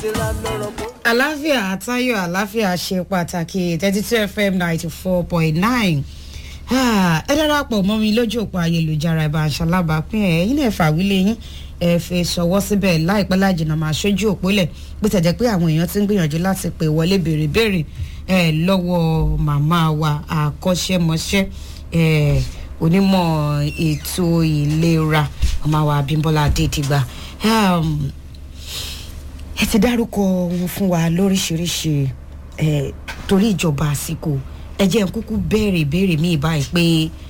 ìlera lọ́rọ̀ kó. àláfíà àtayọ àláfíà ṣe pàtàkì thirty two fm ninety four point nine ẹ darapọ̀ mọ́ mi lójú òpó ayélujára ìbá aṣalábàápín ẹ̀ yín náà fàwílé yín ẹ fi ṣọwọ́ síbẹ̀ láìpẹ́ lájìnà máa ṣojú òpó lẹ̀ bó tẹ̀ jẹ́ pé àwọn èèyàn ti ń gbìyànjú láti pè wọlé béèrè béèrè ẹ lọ́wọ́ màmá wa àkọ́ṣẹ́mọṣẹ́ ẹ onímọ̀ ètò ìlera màmá wa abímbọ́lá adédìgbà ẹ ti dárúkọ wọn fún wa lóríṣiríṣi ẹ torí ìjọba àsìkò ẹ jẹ́ n kúkú béèrè béèrè míì báyìí pé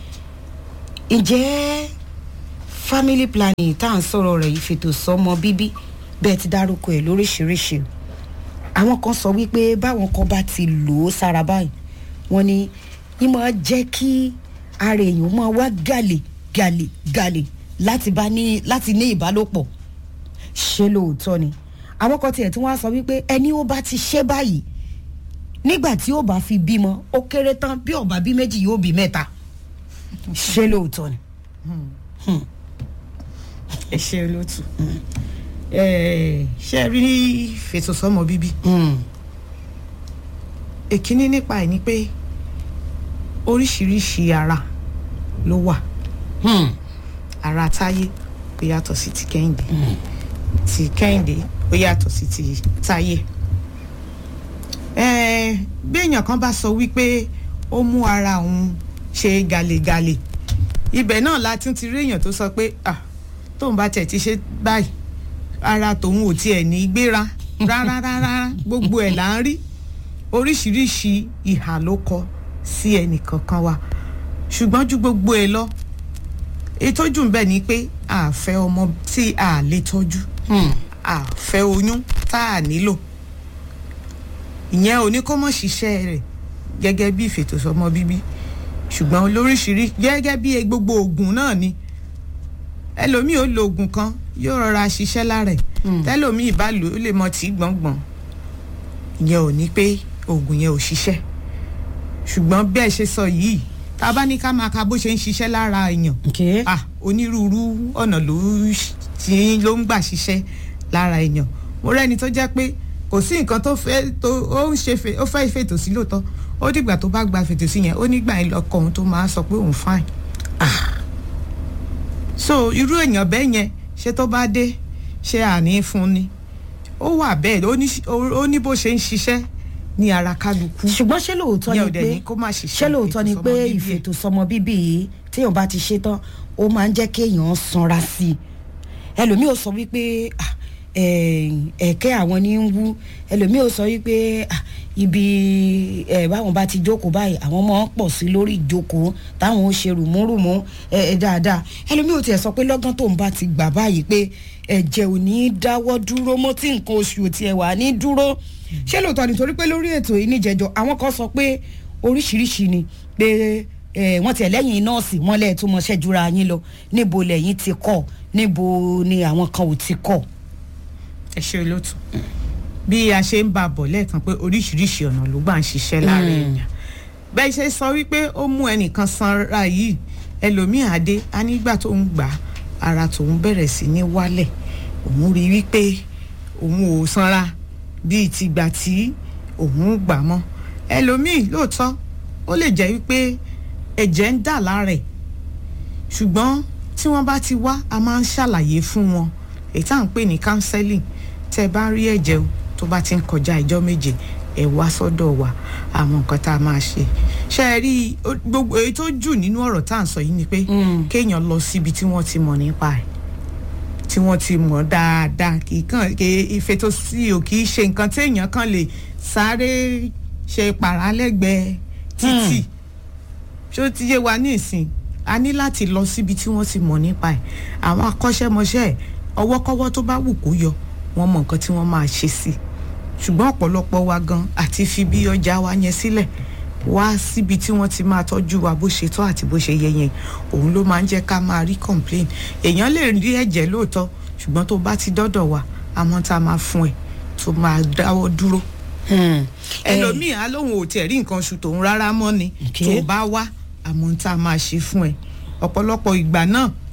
ǹjẹ́ family planning tá à ń sọ̀rọ̀ rẹ̀ yìí fètò sọ́mọ bíbí bẹ́ẹ̀ ti dárúkọ ẹ̀ lóríṣiríṣi àwọn kan sọ wípé báwọn kan bá ti lò ó sára báyìí wọ́n ní yín máa jẹ́ kí ara èèyàn máa wá gàlè gàlè gàlè láti bá ní láti ní ìbálòpọ̀ ṣé lóòótọ́ ni àwọn kan tiẹ̀ tí wọ́n á sọ wípé ẹni ó bá ti ṣe báyìí nígbà tí ó bá fi bímọ ó kéré tán bí ọba bí méjì yóò bí mẹ́ta ṣé lóòótọ́ ni. ẹ ṣe olóòtú ṣe rí fètò sọmọ bíbí èkíní nípa ẹ ni pé oríṣiríṣi ara ló wà ara táyé ó yàtọ̀ sí ti kẹ́hìndé ti kẹ́hìndé ó yàtọ̀ sí ti táyé bí èèyàn kan bá sọ wípé ó mú ara òun ṣe gàlégàlé ibẹ̀ náà la tún ti rí èèyàn tó sọ pé ah tóun bá tẹ̀ ti ṣe báyìí ara tòun ò tiẹ̀ ní gbéra rárá rárá gbogbo ẹ̀ là ń rí oríṣiríṣi ìhà ló kọ sí ẹnì kankan wa ṣùgbọ́n ju gbogbo ẹ̀ lọ ìtọ́jú ń bẹ̀ ni pé a fẹ́ ọmọ tí a lè tọ́jú a fẹ́ oyún tá a nílò ìyẹn ò ní kó mọ̀ ṣiṣẹ́ rẹ̀ gẹ́gẹ́ bí ìfètòsọ́mọ bíbí ṣùgbọ́n olóríṣiríṣi gẹ́gẹ́ bí gbogbo oògùn náà ni ẹlòmíì ó lo oògùn kan yóò rọra ṣiṣẹ́ lára ẹ̀ tẹ́lòmíì bá lò ó lè mọ tí gbọ̀ngbọ̀n ìyẹn ò ní pé oògùn yẹn ò ṣiṣẹ́ ṣùgbọ́n bí ẹ ṣe sọ yìí tá a bá ní ká máa ka bó ṣe ń ṣiṣẹ́ lára èèyàn ah onírúurú ọ̀nà ló ti ló ń gbà ṣiṣẹ́ lára èèyàn mo rẹ́ni tó jẹ́ pé kò sí nǹkan tó fẹ́ tó ó ń ṣe ó fẹ́ fètò sí lóòótọ́ ó dìgbà tó bá gba fètò sí yẹn ó nígbà yẹn lọkọ òun tó máa sọ pé òun fine ah so irú èèyàn bẹ́ẹ̀ yẹn ṣé tó bá dé ṣé àní fún ni ó wà bẹ́ẹ̀ ó ní bó ṣe ń ṣiṣẹ́ ní ara kálukú. ṣùgbọ́n ṣé lóòótọ́ ni pé ṣé lóòótọ́ ni pé ìfètòsọ́mọ bíbí yìí téèyàn bá ti ṣe tán ó máa ń jẹ́ kéèyàn sanra sí i ẹlòmíì ò sọ wípé ẹ̀ẹ́kẹ́ àwọn ní ń wú ẹlòmíì ò sọ wípé ibi báwọn bá ti jókòó báyìí àwọn ọmọ pọ̀ sí lórí ìjókòó táwọn ó ṣe rùmúrùmú dáadáa ẹlòmíì ò tiẹ̀ sọ pé lọ́gán tóun bá ti gbà báyìí pé ẹ̀jẹ̀ ò ní dáwọ́ dúró mọ́ tí nǹkan oṣù ò tiẹ̀ wà ní dúró ṣé lóòótọ́ nítorí pé lórí ètò yìí níjẹ̀jọ́ àwọn kan sọ pé oríṣiríṣi ni pé wọ́n tiẹ̀ lẹ́yìn nọ́ọ̀sì wọ́n lẹ́ẹ̀ tó mọṣẹ́ jura yín lọ níbo lẹ́yìn ti kọ́ níbo ni àwọn kan ò ti kọ́. ẹ ṣe olóòtú bí a ṣe ń bá a bọ̀ lẹ́ẹ̀kan pé oríṣiríṣi ọ̀nà ló gbà ń ṣiṣẹ́ lára èèyàn bẹ́ẹ̀ ṣe sọ wípé ó mú ẹnìkan sanra yìí ẹlòmíì àdé á nígbà tó ń gbà ara tòun bẹ̀rẹ̀ sí ní wálẹ̀ òun rí wípé òun ò sanra bíi tìgbà tí òun gbà mọ́ ẹlòmíì lóòótọ́ ó lè jẹ́ wípé ẹ̀jẹ̀ ń dà lára ẹ̀ ṣùgbọ́n tí wọ́n bá ti wá a máa ń ṣàlàyé fún wọn èyí tá à ń pè ní counseling tẹ́ ẹ bá rí ẹ̀jẹ̀ o tó bá ti ń kọjá ìjọ́ méje ẹ wá sọ́dọ̀ wa àwọn nǹkan tá a máa ṣe ṣe é rí gbogbo èyí tó jù nínú ọ̀rọ̀ tá à ń sọ yìí ni pé kéèyàn lọ síbi tí wọ́n ti mọ̀ nípa ẹ̀ tí wọ́n ti mọ̀ dáadáa kì í kàn kì í ìfètò sí o kì í ṣe nǹkan téèyàn kan lè sáré ṣe pàrálẹ́gbẹ̀ẹ́ títì ṣó ti yé wa ní ìsìn a ní láti lọ síbi tí wọ́n ti mọ̀ nípa ẹ̀ àwọn akọ́ṣẹ́mọṣẹ́ ẹ̀ ọwọ́kọ́wọ́ tó bá wù kó yọ wọ́n mọ nǹkan tí wọ́n máa ṣe sí i ṣùgbọ́n ọ̀pọ̀lọpọ̀ wa gan àti fi bí ọjà wa yẹn sílẹ̀ wá síbi tí wọ́n ti máa tọ́jú wa bó ṣe tọ́ àti bó ṣe yẹ yẹn òun ló máa ń jẹ́ ká máa rí complain èèyàn lè rí ẹ̀jẹ̀ lóòótọ́ ṣùgbọ́n tó bá ti dọ́dọ̀ wa àmọ́ tá a máa fún ẹ tó máa dáwọ́ dúró ẹlòmíì á lóun ò tiẹ̀ rí nǹkan oṣù tòun rárá mọ́ ni tó bá wá àmọ́ tá a máa ṣe fún ẹ ọ̀pọ̀lọpọ̀ ìgbà náà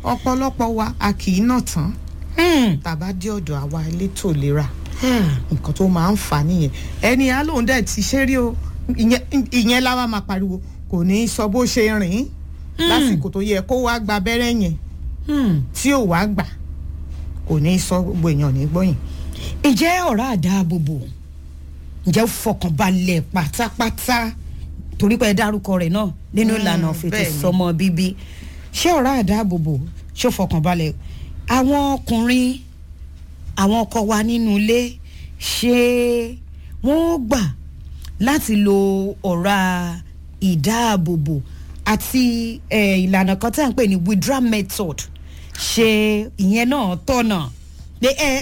ọ̀pọ̀lọpọ̀ wa a kì í nà tán Hmm. tàbá dé ọ̀dọ̀ àwa elétò ìlera nǹkan tó máa ń fà á nìyẹn ẹni á lóun dẹ̀ ti ṣe rí o ìyẹn- ìyẹn láwa máa pariwo kò ní í sọ bó ṣe rìn lásìkò tó yẹ kó wá gba abẹ́rẹ́ yẹn Hmm. tí ò wá gbà kò ní í sọ gbogbo èèyàn ní gbọ́yìn. ǹjẹ́ ọ̀rá àdáàbòbò ǹjẹ́ ó fọkànbalẹ̀ pátápátá torí pé ẹ dárúkọ rẹ̀ náà nínú ìlànà fètò bẹ́ẹ̀ ni. sọmọ bíbí ṣé ọ̀rá àdáàbòbò ṣó fọkànbalẹ̀ àwọn ọkùnrin àwọn ọkọ wa nínú ilé ṣé wọ́n gbà láti lo ọ̀rá ìdáàbòbò àti eh, ìlànà kan tí à ń pè ní withdrawal method ṣe ìyẹn náà tọ̀nà pé ẹ